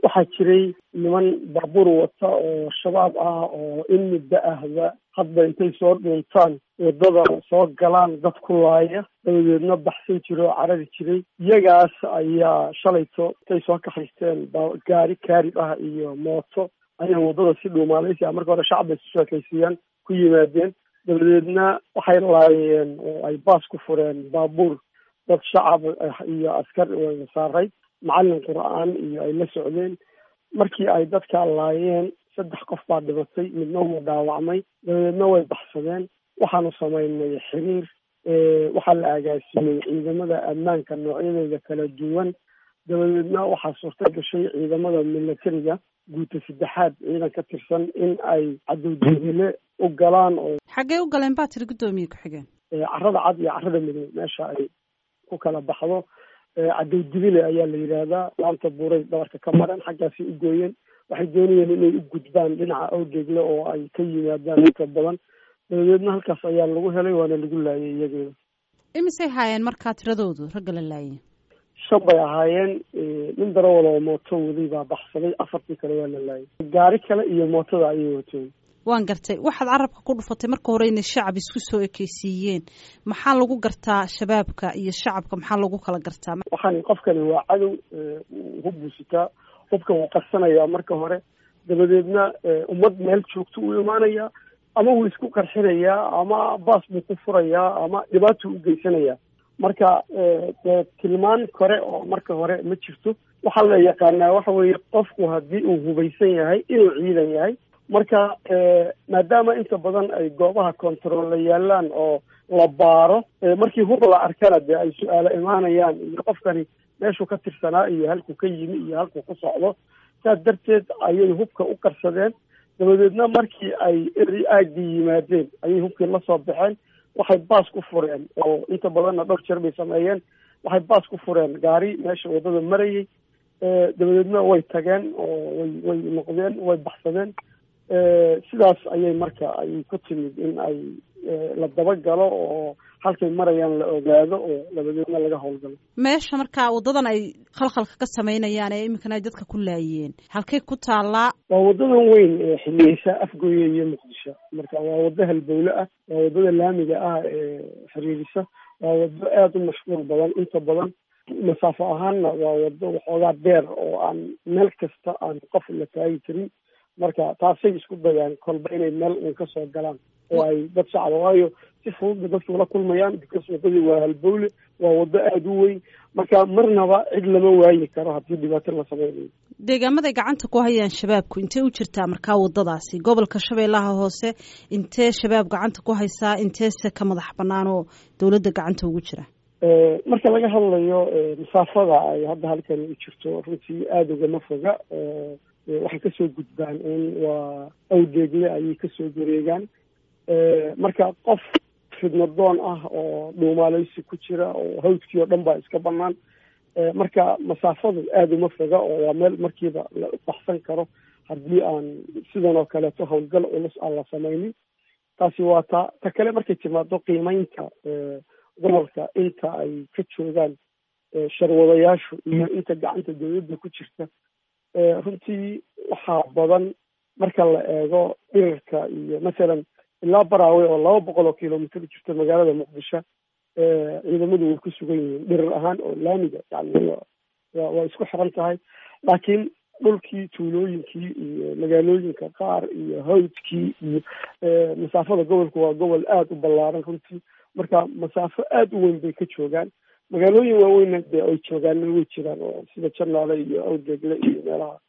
waxaa jiray niman baabuur wata oo shabaab ah oo in muddo ahba hadba intay soo dhuuntaan waddada soo galaan dad ku laaya dabadeedna baxsan jira oo carari jiray iyagaas ayaa shalayto intay soo kaxaysteen gaari kaarib ah iyo mooto ayay waddada si dhuumaalaysi marka hore shacab bay isu sheekaysiiyaan ku yimaadeen dabadeedna waxay laayeen oo ay baas ku fureen baabuur dad shacab iyo askar saaray macallin qur-aan iyo ay la socdeen markii ay dadka laayeen saddex qof baa dhimatay midna wuu dhaawacmay dabadeedna way baxsadeen waxaanu samaynay xiriir waxaa la agaasimay ciidamada ammaanka noocyadooda kala duwan dabadeedna waxaa suurta gashay ciidamada milatariga guuta saddexaad ciidan ka tirsan in ay cadowjebele u galaan oo xaggee u galeen baa tiri guddoomiye ku-xigeen carada cad iyo carada midow meesha ay ku kala baxdo cadowdibile ayaa la yidhaahdaa laanta buuray dhabarka ka mareen xaggaasi u gooyeen waxay doonayeen inay u gudbaan dhinaca awgeegle oo ay ka yimaadaan inta badan dabadeedna halkaas ayaa lagu helay waana lagu laayay iyageeda imisay haayeen markaa tiradoodu ragga la laayay shan bay ahaayeen nin darawal oo mooto waday baa baxsaday afartii kale waa la laayay gaari kale iyo mootada ayay wateen waan gartay waxaad carabka ku dhufatay marka hore inay shacab isku soo ekeysiiyeen maxaa lagu gartaa shabaabka iyo shacabka maxaa lagu kala gartaa waxaan qofkani waa cadow hub sitaa hubka wuu qarsanayaa marka hore dabadeedna ummad meel joogto uu imaanayaa ama wuu isku qarxinayaa ama baas buu ku furayaa ama dhibaatuu u geysanayaa marka dee tilmaan kore oo marka hore ma jirto waxaa la yaqaanaa waxa weeye qofku haddii uu hubaysan yahay inuu ciidan yahay marka maadaama inta badan ay goobaha control la yaalaan oo la baaro markii hub la arkana dee ay su-aalo imaanayaan iyo qofkani meeshuu ka tirsanaa iyo halkuu ka yimi iyo halkuu ku socdo saas darteed ayay hubka u qarsadeen dabadeedna markii ay eri aagii yimaadeen ayay hubkii la soo baxeen waxay baas ku fureen oo inta badanna dhowr jeer bay sameeyeen waxay baas ku fureen gaari meesha waddada marayay dabadeedna way tageen oo way way noqdeen way baxsadeen sidaas ayay marka ay ku timid in ay la dabagalo oo halkay marayaan la ogaado oo dabadeedna laga howlgalo meesha markaa waddadan ay khalkhalka ka samaynayaan ee iminkana ay dadka ku laayeen halkay ku taallaa waa waddadan weyn ee xiliyeysa afgooye iyo muqdisho marka waa waddo halbowle ah waa waddada laamiga ah ee xiriirisa waa waddo aada u mashquul badan inta badan masaafo ahaanna waa waddo waxoogaa dheer oo aan meel kasta aan qof la taagi karin marka taasay isku dayaan kolba inay meel uun ka soo galaan oo ay dad shacaba waayo si fududba dadku ula kulmayaan because waddadii waa halbowle waa waddo aada u weyn marka marnaba cid lama waayi karo haddii dhibaato la sameynayo deegaamaday gacanta ku hayaan shabaabku intee u jirtaa markaa waddadaasi gobolka shabeellaha hoose intee shabaab gacanta ku haysaa inteese ka madax bannaan oo dowladda gacanta ugu jira marka laga hadlayo masaafada ay hadda halkani u jirto runtii aada ugama foga waxay kasoo gudbaan un waa awdeegle ayay kasoo wareegaan marka qof fidnadoon ah oo dhuumaaleysi ku jira oo hawdkii oo dhan baa iska banaan marka masaafadu aada uma foga oo waa meel markiiba la baxsan karo haddii aan sidan oo kaleeto howlgal culus aan la sameynin taasi waa ta ta kale markay timaado qiimeynta gobolka inta ay ka joogaan sharwadayaashu iyo inta gacanta dawladda ku jirta runtii waxaa badan marka la eego dhirarka iyo masalan ilaa baraawe oo laba boqol oo kilomitr jirta magaalada muqdisho ciidamadu way ku sugan yihiin dhirar ahaan oo laamiga yani waa isku xiran tahay laakiin dhulkii tuulooyinkii iyo magaalooyinka qaar iyo hawdkii iyo masaafada gobolku waa gobol aada u ballaaran runtii marka masaafo aada u weyn bay ka joogaan magaalooyin waaweynna dee ay joogaanna way jiraan oo sida janaale iyo awdeegle iyo meelaha